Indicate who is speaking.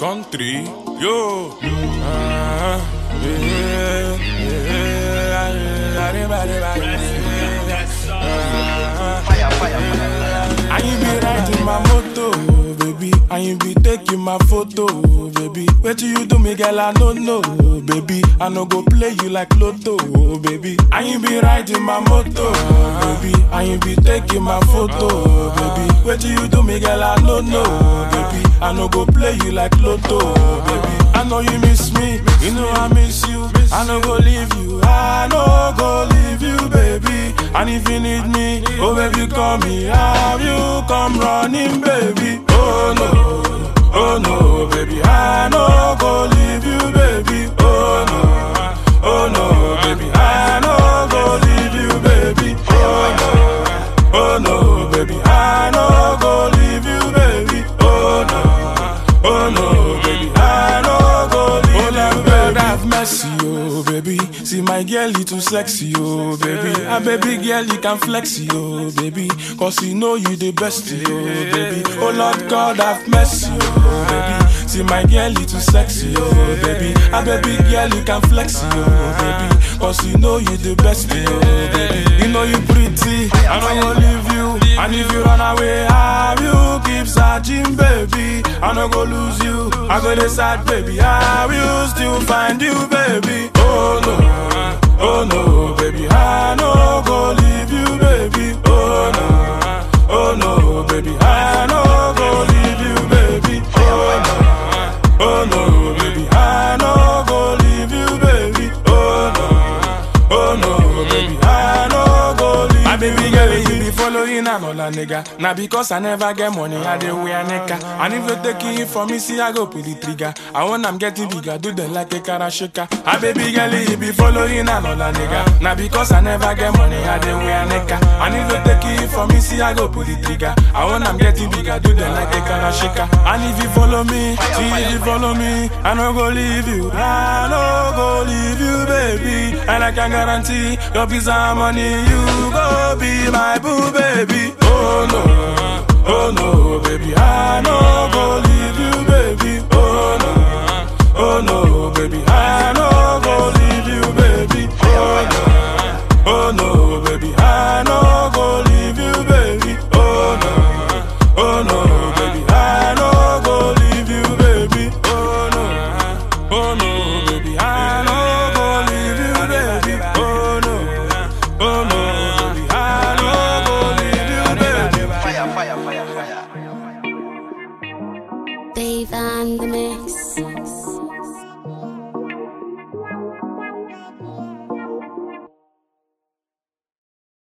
Speaker 1: country, yo. Ah, yeah, yeah, I ain't be riding my moto, baby. I ain't be taking my photo, baby. Wait till you do me, girl, I don't know, baby. I no go play you like Lotto, baby. I ain't be riding my moto, baby. I ain't be taking my photo, baby. Wait till you do me, girl, I don't know, baby. I no go play you like Lotto, baby. I know you miss me, you know I miss you. I no go leave you, I no go leave you, baby. And if you need me, oh baby, call me. Have you come running, baby? Oh no, oh no, baby, I no go leave you, baby. Oh no, oh no, baby, I no go leave you, baby. Oh no, oh no, baby, I no go leave you, baby. Oh no, oh no, baby, I no go leave you, baby. Have mercy, oh baby. See my girl, you too sexy, oh baby. A baby girl, you can flex, oh baby. Cause you know you the best, oh baby. Oh Lord God, have mercy, oh baby. See my girl, you too sexy, oh baby. A baby girl, you can flex, oh baby. Cause you know you the best, oh baby. You know you pretty, I don't gonna leave you. And if you run away, have you keep searching, baby. I no go lose you. I go decide, baby. I will still find you, baby. Oh no, oh no, baby. I no go leave you, baby. Oh no, oh no, baby. I no go leave you, baby. Oh no, oh no, baby. I no go leave you, baby. Oh no, oh no, baby. I no go leave My baby girl, you be following another nigga. Now because I never get money, I dey wear nigga. And if you take it from me, see I go pull the trigger. I want I'm getting bigger, do them like a karashika. My baby girl, you be following another nigga. Now because I never get money, I dey wear nigga. And if you take it from me, see I go pull the trigger. I want I'm getting bigger, do them like a karashika. And if you follow me, see if you follow me, I no go leave you. I no go leave you, baby. And I can guarantee your pizza money, you go be my boo, baby. Oh no, oh no, baby. I no go leave you, baby. Oh no, oh no, baby. I no go leave you, baby. Oh no, oh no, baby. I no go leave you, baby. Oh no, oh no, baby. I no go leave you, baby. Oh no, oh no, baby. I no go leave you, baby. Oh no, oh no, baby. I no go leave you, baby.
Speaker 2: Fire, fire, fire, fire.
Speaker 3: Dave and the Mix.